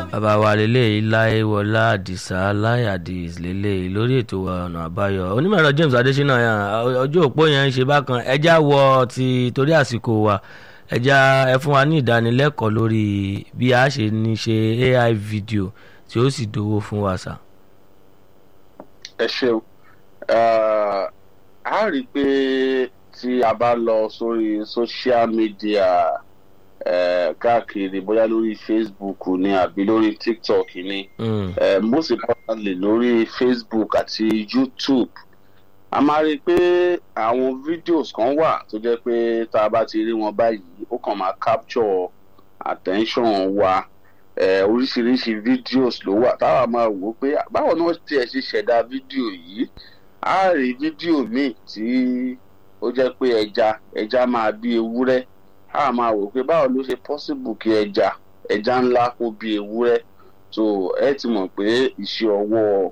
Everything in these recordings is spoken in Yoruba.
bàbá wa lélẹ́yìí láìwọlá àdìsá láyàdìs lélẹ́yìí lórí ètò ọ̀nà àbáyọ onímọ̀ẹ̀rọ James Adésínà ọjọ́ òpó yẹn ń ṣe bákan ẹja wọ ti torí àsìkò wa ẹja ẹ fún wa ní ìdánilẹ́kọ̀ọ́ lórí bí a ṣe ní ṣe AI video tí ó sì dówó fún wa sà. ẹ ṣeun a rí i pé tí a bá lọ sórí social media eh, káàkiri bóyá lórí Facebook ni àbí lórí TikTok ni Mm. eh, most importantly lórí Facebook àti YouTube a máa rí i pé àwọn videos kan wà tó jẹ́ pé tá a bá ti rí wọn báyìí ó kàn máa capture attention wa eh, oríṣiríṣi videos ló wà táwa máa wò ó pé báwo ni wọ́n tiẹ̀ ṣe ṣẹ̀dá fídíò yìí a rí fídíò míì tí ó jẹ́ pé ẹja ẹja máa bí ewúrẹ́ a máa wò pé báwo ló ṣe possible kí ẹja ẹja ńlá kó bí ewúrẹ́ so ẹ ti mọ̀ pé iṣẹ́ ọwọ́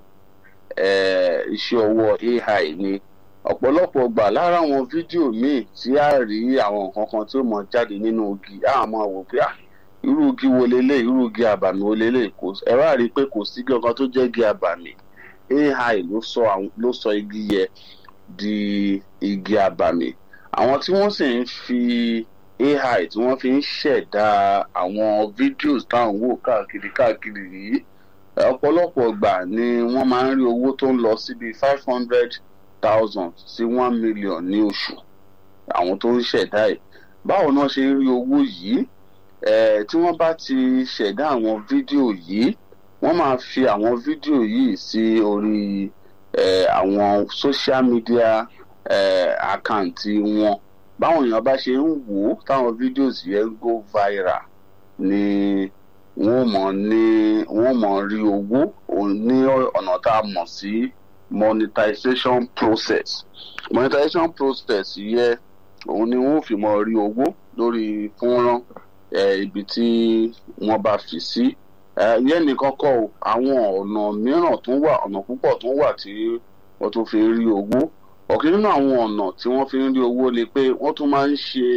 eh, iṣẹ́ ọwọ́ AI ni ọ̀pọ̀lọpọ̀ gbà lára àwọn fídíò míì tí a rí àwọn nǹkan kan tí ó mọ jáde nínú igi a máa wò pé ah irú igi wo lélẹ̀ irú igi àbàmì wo lélẹ̀ kò ẹ wá rí i pé kò sí igi ọ̀kan tó jẹ́ igi àbàmì AI ló sọ àwọn ló sọ igi yẹ di igi àbàmì àwọn tí wọ́n sì ń fi AI tí wọ́n fi ń ṣẹ̀dá àwọn fídíòs táwọn wò káàkiri káàkiri yìí ọ̀pọ̀lọpọ̀ gbà ni wọ́n máa ń rí owó tó ń lọ síbi five hundred thousand sí one million ní oṣù àwọn tó ń ṣẹ̀dá ẹ̀ báwo náà ṣe ń rí owó yìí eh, tí wọ́n bá ti ṣẹ̀dá àwọn fídíò yìí wọ́n máa fi àwọn fídíò yìí sí orí eh, àwọn social media eh, àkáǹtì wọn báwọn èèyàn bá ṣe ń wò ó táwọn fídíò yẹn ń go viral ni wọ́n mọ̀ ní wọ́n mọ̀ rí owó òun ní ọ̀nà tá a mọ̀ sí monetization process monetization process yẹ òun ni wọ́n fi mọ̀ rí owó lórí fúnrán eh, ibi tí wọ́n bá fi sí Eh, yẹn nìkan kọ́ o àwọn ọ̀nà mìíràn tó wà ọ̀nà púpọ̀ tó wà tí wọ́n tún fi ń rí owó ọ̀kan nínú àwọn ọ̀nà tí wọ́n fi ń rí owó ni pé wọ́n tún máa ń ṣe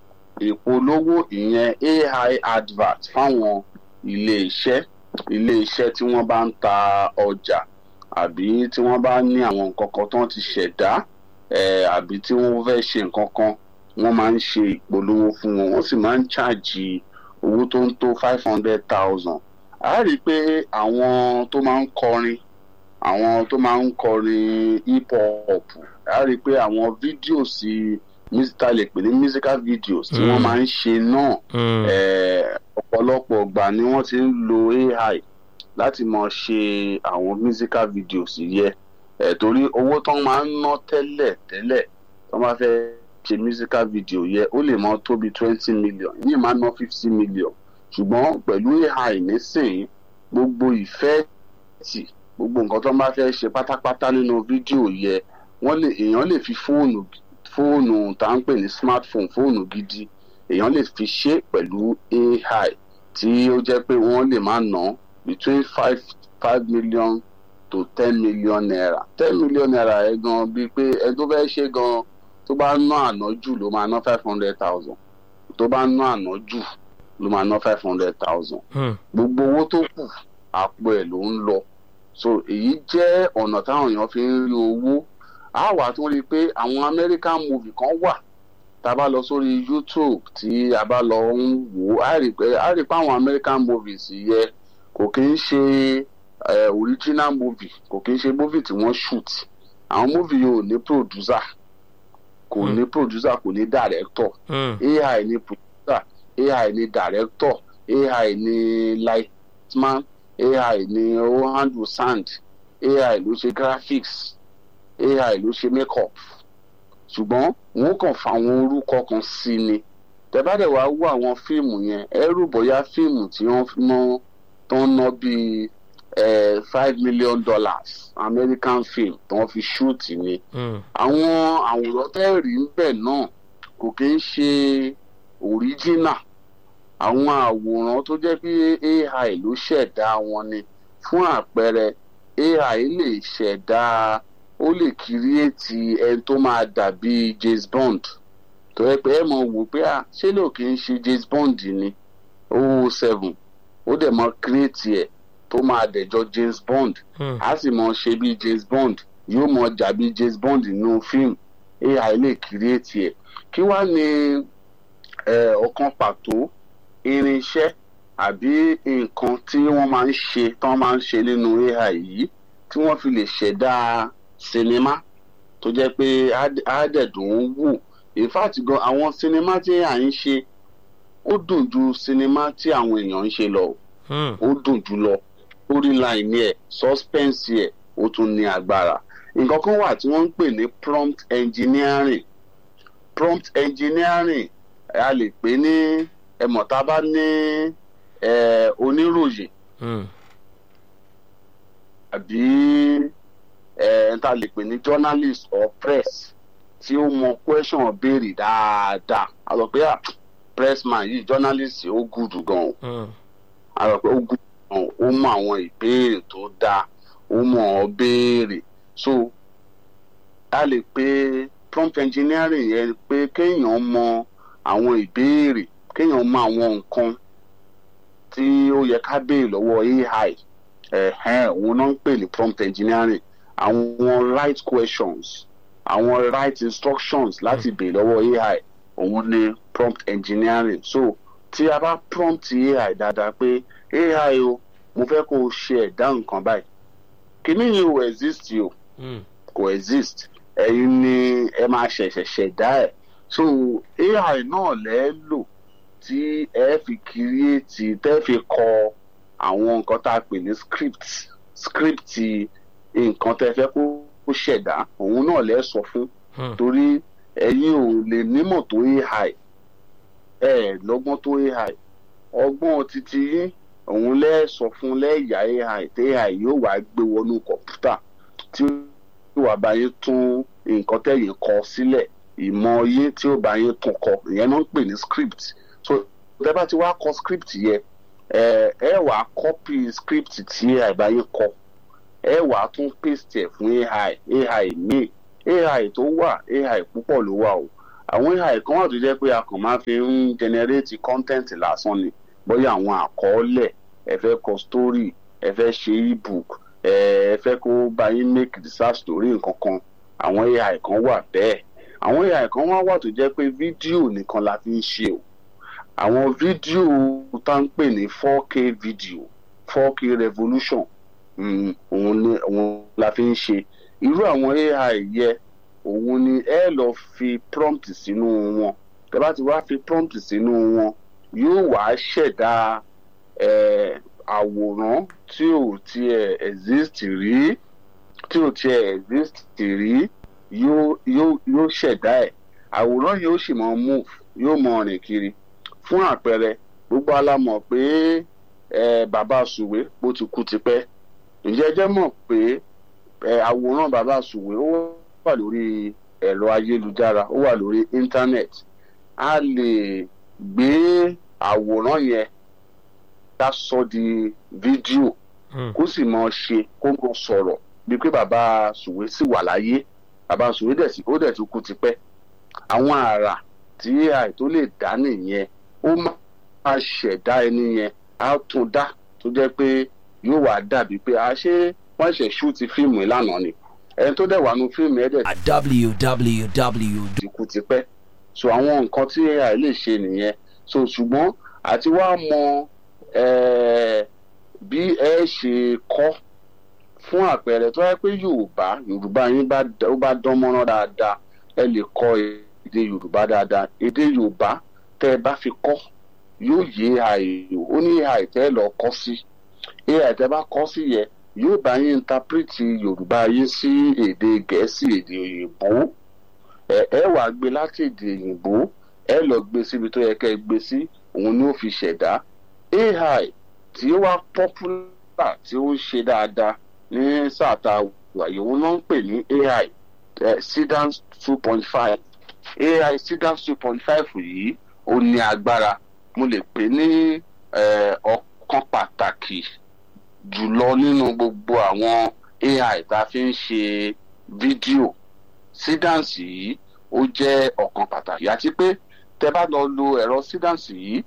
ìpolówó ìyẹn AI advert fáwọn ilé iṣẹ́ ilé iṣẹ́ tí wọ́n bá ń ta ọjà àbí tí wọ́n bá ní àwọn nǹkan kan tó ti ṣẹ̀dá eh, àbí tí wọ́n fẹ́ ṣe nǹkan kan wọ́n máa ń ṣe ìpolówó fún wọn wọ́n sì máa ń ṣáàjì owó tó ń tó five hundred thousand a rí i pé àwọn tó máa ń kọrin àwọn tó máa ń kọrin hip hop a rí i pé àwọn fídíò sí ta lè pè ní musical videos tí wọ́n Mm. máa ń ṣe náà Mm. eh, ọ̀pọ̀lọpọ̀ ọgbà ni wọ́n ti ń lo AI láti máa ṣe àwọn musical videos yẹ eh, torí owó tán máa ń ná tẹ́lẹ̀ tẹ́lẹ̀ tó máa fẹ́ ṣe musical video yẹ ó lè máa tó bí twenty million yìí máa ná fifty million ṣùgbọ́n pẹ̀lú AI nísìnyí gbogbo ìfẹ́ tì gbogbo nǹkan tó máa fẹ́ ṣe pátápátá nínú fídíò yẹ wọ́n lè èèyàn lè fi fóònù fóònù tá à ń pè ní smartphone fóònù gidi èèyàn lè fi ṣe pẹ̀lú AI tí ó jẹ́ pé wọ́n lè máa ná between five five million to ten million naira ten million naira ẹ gan bíi pé ẹ tó fẹ́ ṣe gan tó bá ná àná jù ló máa ná five hundred thousand tó bá ná àná jù ló máa ná five hundred thousand Mm. gbogbo owó tó kù àpò ẹ̀ ló ń lọ so èyí jẹ́ ọ̀nà táwọn èèyàn fi ń rí owó a wà tún rí i pé àwọn American movie kan wà tá a bá lọ sórí YouTube tí a bá lọ ń wò ó a rí i pé a rí i pé àwọn American movies yẹ kò kí ń ṣe eh, original movie kò kí ń ṣe movie tí wọ́n shoot àwọn movie yìí ò ní producer kò Hmm. ní producer kò ní director Mm. AI ni producer AI ni director AI ni lightman AI ni ó handle sound AI ló ṣe graphics AI ló ṣe makeup ṣùgbọ́n wọ́n kàn fa àwọn orúkọ kan sí ni tẹ́bàdẹ̀ wá wò àwọn fíìmù yẹn ẹrù bóyá fíìmù tí wọ́n ná tó ń ná bíi eh, five million dollars American film tí wọ́n fi shoot ni Mm. àwọn àwòrán tẹ́ẹ̀rí ń bẹ̀ náà kò kí ń ṣe original àwọn àwòrán tó jẹ́ pé AI ló ṣẹ̀dá wọn ni fún àpẹẹrẹ AI lè ṣẹ̀dá ó lè kírìẹ́tì ẹni tó máa dàbí James Bond tó yẹ pé ẹ mọ̀ wò pé à ṣé ló kì í ṣe James Bond ni oh seven ó dẹ̀ mọ create ẹ̀ tó máa dẹ̀jọ́ James Bond Hmm. a sì mọ ṣe bí James Bond yóò mọ jà bí James Bond nínú fíìmù AI lè create ẹ̀ kí wá ní eh, ọ̀kan pàtó irinṣẹ́ àbí nǹkan tí wọ́n máa ń ṣe tí wọ́n máa ń ṣe nínú AI yìí tí wọ́n fi lè ṣẹ̀dá sinimá tó jẹ́ pé á- á dẹ̀ dùn ún wò in fact gan àwọn sinimá tí à ń ṣe ó dùn ju sinimá tí àwọn èèyàn ń ṣe lọ o Hmm. ó dùn jù lọ storyline ẹ̀ suspense ẹ̀ ó tún ní agbára nǹkan kan wà tí wọ́n ń pè ní prompt engineering prompt engineering a lè pè ní ẹ̀mọ̀ tá a bá ní eh, oníròyìn Hmm. àbí ẹ̀ tá a lè pè ní journalist or press tí ó mọ question béèrè dáadáa a sọ pé ah pressman yìí journalist ó gùdù gan o Hmm. a rò pé ó gùn gan ó mọ àwọn ìbéèrè tó dáa ó mọ ọ béèrè so a lè pe prompt engineering yẹn pé kéèyàn mọ àwọn ìbéèrè kéèyàn mọ àwọn nǹkan tí ó yẹ ká béèrè lọ́wọ́ AI ẹ̀hẹ́n òun náà ń pè ní prompt engineering àwọn right questions àwọn right instructions láti béèrè lọ́wọ́ AI òun ni prompt engineering so tí a bá prompt AI dáadáa pé AI o mo fẹ́ kó o ṣe ẹ̀dá nǹkan báyìí kíní yìí ò exist o Hmm. kò exist ẹ̀yin ni ẹ máa ṣẹ̀ṣẹ̀ ṣẹ̀dá ẹ̀ so AI náà lẹ́ lò tí ẹ fi kírìtì tẹ́ fi kọ àwọn nǹkan tá a pè ní script script nǹkan tẹ́ fẹ́ kó kó ṣẹ̀dá òun náà lẹ́ sọ fún Hmm. torí ẹ̀yin ò lè nímọ̀ tó AI ẹ̀ lọ́gbọ́n tó AI ọgbọ́n títí yín òun lẹ́ sọ fún lẹ́yà AI tí AI yóò wá gbé wọnú kọ̀ǹpútà tí yóò wá bá yín tún nǹkan tẹ̀yìn kọ sílẹ̀ ìmọ̀ yín tí ó bá yín tún kọ ìyẹn náà ń pè ní script so tẹ́ bá ti wá kọ script yẹn ẹ ẹ wà á copy script tí AI bá yín kọ ẹ wà á tún paste ẹ̀ fún AI AI míì AI tó wà AI púpọ̀ ló wà o àwọn AI kan wà tó jẹ́ pé a kàn máa fi ń generate content lásán ni bóyá àwọn àkọọ́lẹ̀ ẹ fẹ́ kọ story ẹ fẹ́ ṣe ebook ẹ ẹ fẹ́ kó bá yín make research story nǹkan kan àwọn AI kan wà bẹ́ẹ̀ àwọn AI kan wá wà tó jẹ́ pé fídíò nìkan la fi ń ṣe o àwọn fídíò tá ń pè ní 4K video 4K revolution mm, òun ni òun la fi ń ṣe irú àwọn AI yẹ òun ni ẹ lọ fi prompt sínú wọn tẹ́ bá ti wá fi prompt sínú wọn yóò wá ṣẹ̀dá eh, àwòrán tí ò tiẹ̀ exist rí tí ò tiẹ̀ exist rí yóò yóò yóò ṣẹ̀dá ẹ̀ àwòrán yóò sì mọ move yóò mọ rìn kiri fún àpẹẹrẹ gbogbo alámọ̀ pé eh, bàbá sùwé bó ti kú tipẹ́ ǹjẹ́ ẹ jẹ́ mọ̀ pé eh, àwòrán bàbá sùwé ó wà lórí ẹ̀rọ ayélujára ó wà lórí íńtánẹ́ẹ̀tì a lè gbé àwòrán yẹn ká sọ di fídíò Hmm. kó sì mọ ṣe kó mọ sọ̀rọ̀ bíi pé bàbá sùwé sì wà láyé bàbá sùwé dẹ̀ sí ó dẹ̀ ti kú tipẹ́ àwọn àrà tí AI tó lè dá nìyẹn ó máa ṣẹ̀dá ẹni yẹn á tún dá tó jẹ́ pé yóò wá dàbí pé a ṣe wọ́n ṣẹ̀ ṣúùtì fíìmù ìlànà ni ẹni tó dẹ̀ wà nù fíìmù ẹ̀ dẹ̀ at www. ti kú tipẹ́ so àwọn nǹkan tí AI lè ṣe nìyẹn so ṣùgbọ́n àti wá mọ eh, bí ẹ ṣe kọ́ fún àpẹẹrẹ tó yẹ pé Yorùbá Yorùbá yín bá d- ó bá dán mọ́rán dáadáa ẹ lè kọ́ èdè Yorùbá dáadáa èdè Yorùbá tẹ́ ẹ bá fi kọ́ yóò yé AI o ó ní AI tẹ́ ẹ lọ kọ́ sí AI tẹ́ ẹ bá kọ́ sí yẹ yóò bá yín intapiriti Yorùbá yín sí èdè Gẹ̀ẹ́sì èdè òyìnbó ẹ ẹ wàá gbé láti èdè òyìnbó ẹ lọ gbé síbi tó yẹ kẹ́ ẹ gbé sí òun ni ó fi ṣẹ̀dá AI tí ó wá popular tí ó ń ṣe dáadáa ní sáà tá a wà yìí òun náà ń pè ní AI eh, Sidans two point five AI Sidans two point five yìí ó ní agbára mo lè pè ní eh, ọ̀kan pàtàkì jùlọ nínú gbogbo àwọn AI tá a fi ń ṣe fídíò sídáǹsì yìí ó jẹ́ ọ̀kan pàtàkì àti pé tẹ bá lọ lo ẹ̀rọ sídáǹsì yìí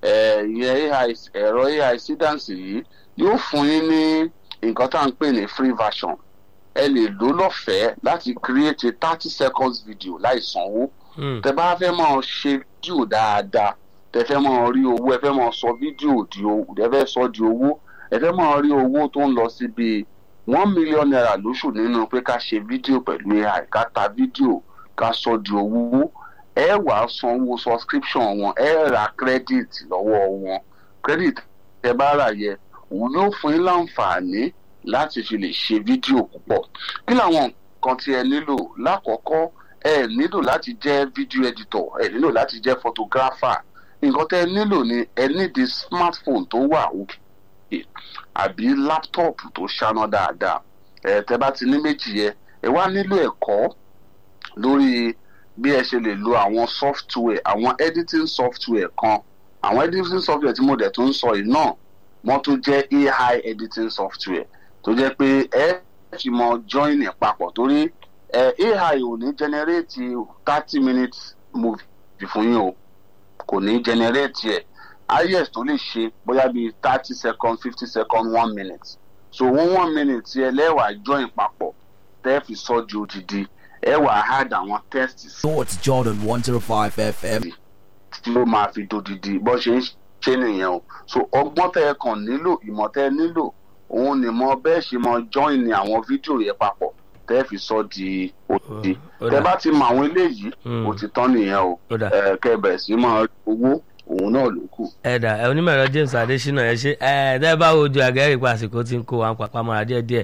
eh, ìyẹn AI ẹ̀rọ AI sídáǹsì yìí yóò fún yín ní nǹkan tá à ń pè ní free version ẹ lè lò lọ́fẹ̀ẹ́ láti create a thirty seconds video láì sanwó Mm. tẹ bá fẹ́ máa ṣe fídíò dáadáa tẹ fẹ́ máa rí owó ẹ fẹ́ máa sọ fídíò di owó ẹ fẹ́ sọ di owó ẹ fẹ́ máa rí owó tó ń lọ sí bíi one million naira lóṣù nínú pé ká ṣe fídíò pẹ̀lú AI ká ta fídíò ká sọ di owó ẹ wàá sanwó subscription wọn ẹ ra credit lọ́wọ́ wọn credit tẹ bá rà yẹ òun yóò fún yín láǹfààní láti fi lè ṣe fídíò púpọ̀ kí làwọn nǹkan tí ẹ nílò lákọ̀ọ́kọ́ ẹ nílò láti jẹ́ video editor ẹ nílò láti jẹ́ photographer nǹkan tẹ́ ẹ nílò ni ẹ nídi smartphone tó wà òkè àbí laptop tó ṣáná dáadáa ẹ tẹ́ bá ti ní méjì yẹ ẹ wá nílò ẹ̀kọ́ lórí bí ẹ ṣe lè lo àwọn software àwọn editing software kan àwọn editing software tí mo dẹ̀ tún ń sọ yìí náà wọ́n tún jẹ́ AI editing software tó jẹ́ pé ẹ fi mọ join ẹ̀ papọ̀ torí ẹ AI ò ní generate thirty minutes movie fún yín o kò ní generate ẹ̀ highest tó lè ṣe bóyá bíi thirty seconds fifty seconds one minute so one one minute yẹ lẹ́wàá join papọ̀ tẹ́ fi sọ di odidi ẹ wàá add àwọn text sí Thoughts Jordan 105 FM. tí ó máa fi dodidi bó ṣe ń ṣe nìyẹn o so ọgbọ́n tẹ́ ẹ kàn nílò ìmọ̀ tẹ́ ẹ nílò òun ni mo bẹ́ẹ̀ ṣe mọ join ní àwọn fídíò yẹn papọ̀ tẹ́ ẹ fi sọ di odidi Ó tẹ́ dà. bá ti mọ àwọn eléyìí Mm. ó ti tán nìyẹn o Ó dà. ẹ kẹ́ ẹ bẹ̀rẹ̀ sí máa rí owó òun náà ló kù. ẹ̀dà ẹ̀ onímọ̀ẹ̀rọ James Adésínà ẹ ṣe ẹ̀ tẹ́ bá wojú àgẹ́rì pa àsìkò tí ń kó wa papá mọ́ra díẹ̀díẹ̀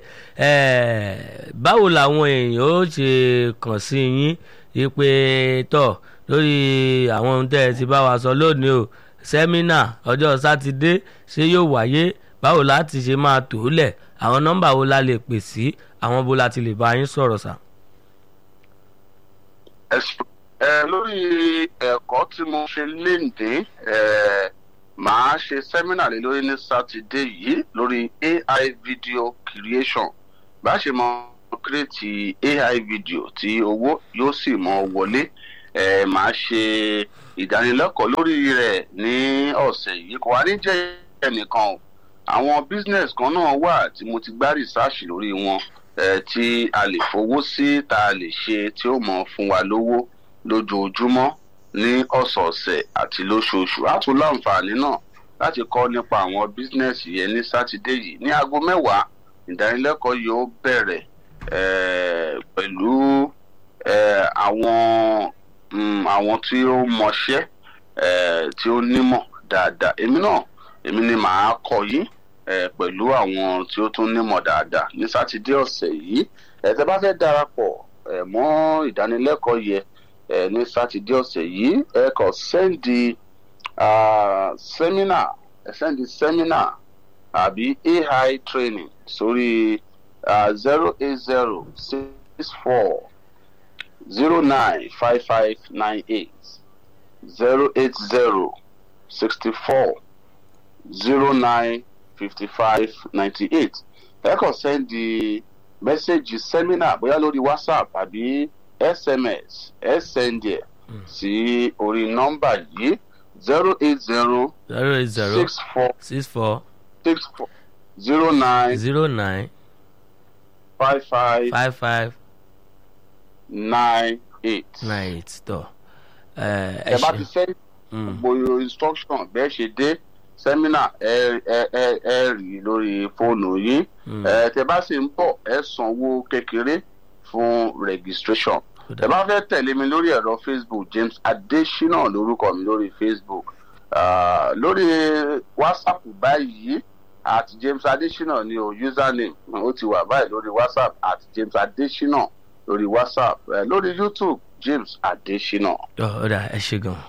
ẹ̀ báwo làwọn èèyàn ó ṣe kàn sí yín ipe tọ̀ lórí àwọn ohun tẹ́ ẹ ti bá wa sọ lónìí o sẹ́mínà ọjọ́ sátidé ṣé yóò wáyé báwo láti ṣe máa tò ó lẹ̀ àwọn nọ́mbà wo la lè pè sí àwọn bó la ti lè bá yín sọ̀rọ̀ sà. ẹ sọ- ẹ, lórí ẹ̀kọ́ tí mo ṣe léǹdé ẹ, màá ṣe sẹ́mínà lé lórí ní sátidé yìí lórí AI video creation bá ṣe mọ kírètì AI video tí owó yóò sì mọ wọlé ẹ, màá ṣe ìdánilẹ́kọ̀ọ́ lórí rẹ̀ ní ọ̀sẹ̀ yìí kò wá ní jẹ́ ẹnìkan o àwọn business kan náà wà tí mo ti gbá research lórí wọn eh, tí a lè fowó sí tá a lè ṣe tí ó mọ fún wa lówó lójoojúmọ́ ní ọ̀sọ̀ọ̀sẹ̀ àti lóṣooṣù á tún láǹfààní náà láti kọ́ nípa àwọn business yẹn ní sátidé yìí ní aago mẹ́wàá ìdánilẹ́kọ̀ọ́ yóò bẹ̀rẹ̀ eh, pẹ̀lú eh, àwọn mm, àwọn tí ó mọṣẹ́ eh, tí ó nímọ̀ dáadáa èmi náà èmi ni màá kọ́ yín eh, pẹ̀lú àwọn tí ó tún nímọ̀ dáadáa ní sátidé ọ̀sẹ̀ yìí ẹ tẹ́ bá fẹ́ darapọ̀ eh, mọ́ ìdánilẹ́kọ̀ọ́ yẹ eh, ní sátidé ọ̀sẹ̀ yìí ẹ kàn sẹ́ndì sẹ́mínà ẹ sẹ́ndì sẹ́mínà àbí AI training sórí zero eight zero six four zero nine five five nine eight zero eight zero sixty four zero nine fifty five ninety eight ẹ kàn sẹ́ndì mẹ́sẹ̀gì sẹ́mínà bóyá lórí whatsapp àbí sms ẹ sẹ́ndì ẹ̀ sí orí nọ́mbà yìí zero eight zero zero eight zero six four six four six four zero nine zero nine five five five five nine eight. nine eight tọ̀ ẹ ẹ ẹ bá ti ṣe sẹ́ndì Mm. gbogbo instruction bẹ́ẹ̀ ṣe dé sẹ́mínà ẹ ẹ ẹ ẹ rí lórí fóònù yín Mm. ẹ tẹ bá sì ń bọ̀ ẹ sanwó kékeré fún registration Ó dà. ẹ bá fẹ́ tẹ̀lé mi lórí ẹ̀rọ facebook james adesina lórúkọ mi lórí facebook Ah, lórí whatsapp báyìí at james adesina ni o username ó ti wà báyìí lórí whatsapp at james adesina lórí whatsapp Eh, lórí youtube james adesina. Tọ́, ó dà ẹ ṣe gan.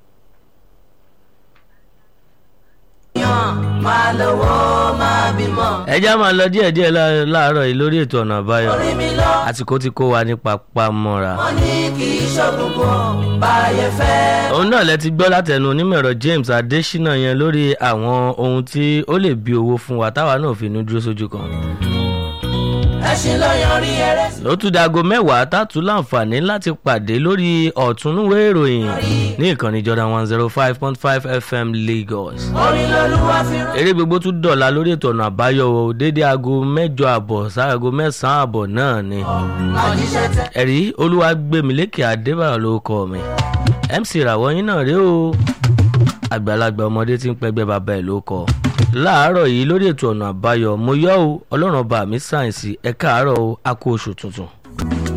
máa lówó máa bímọ. ẹ já máa lọ díẹ̀díẹ̀ lá- láàárọ̀ yìí lórí ètò ọ̀nà àbáyọ orí mi lọ àsìkò tí kó wa ní papamọ́ra. wọ́n ní kì í ṣògùngùn báyẹn fẹ́. òun náà lẹ ti gbọ́ látẹnu onímọ̀ẹ̀rọ James Adésínà yẹn lórí àwọn ohun tí ó lè bí owó fún wa táwa náà fi ní dúró sójú kan. ẹṣin ló yanrí eré sí. ó tún dago mẹ́wàá tààtú láǹfààní láti pàdé lórí ọ̀túnúwé ìròyìn ní ìkànnì jordan one zero five point five fm lagos. orin lolúwa fi rán. eré gbogbo tún dọ̀la lórí ètò ọ̀nà àbáyọ o dédé aago mẹ́jọ àbọ̀ sáago mẹ́sàn-án àbọ̀ náà ni. àjíṣẹ́ tẹ. ẹ̀rí olúwàgbẹ̀mílẹ́kì adébáyọ̀ ló kọ́ mi mc ràwọ̀ yín náà rí o àgbàlagbà ọmọdé tí ń pẹgbẹ́ bàbá ẹ̀ ló kọ́ láàárọ̀ yìí lórí ètò ọ̀nà àbáyọ mo yọ̀ o ọlọ́run ọba mi sáyẹ̀nsì ẹ̀ka àárọ̀ o a kú oṣù tuntun.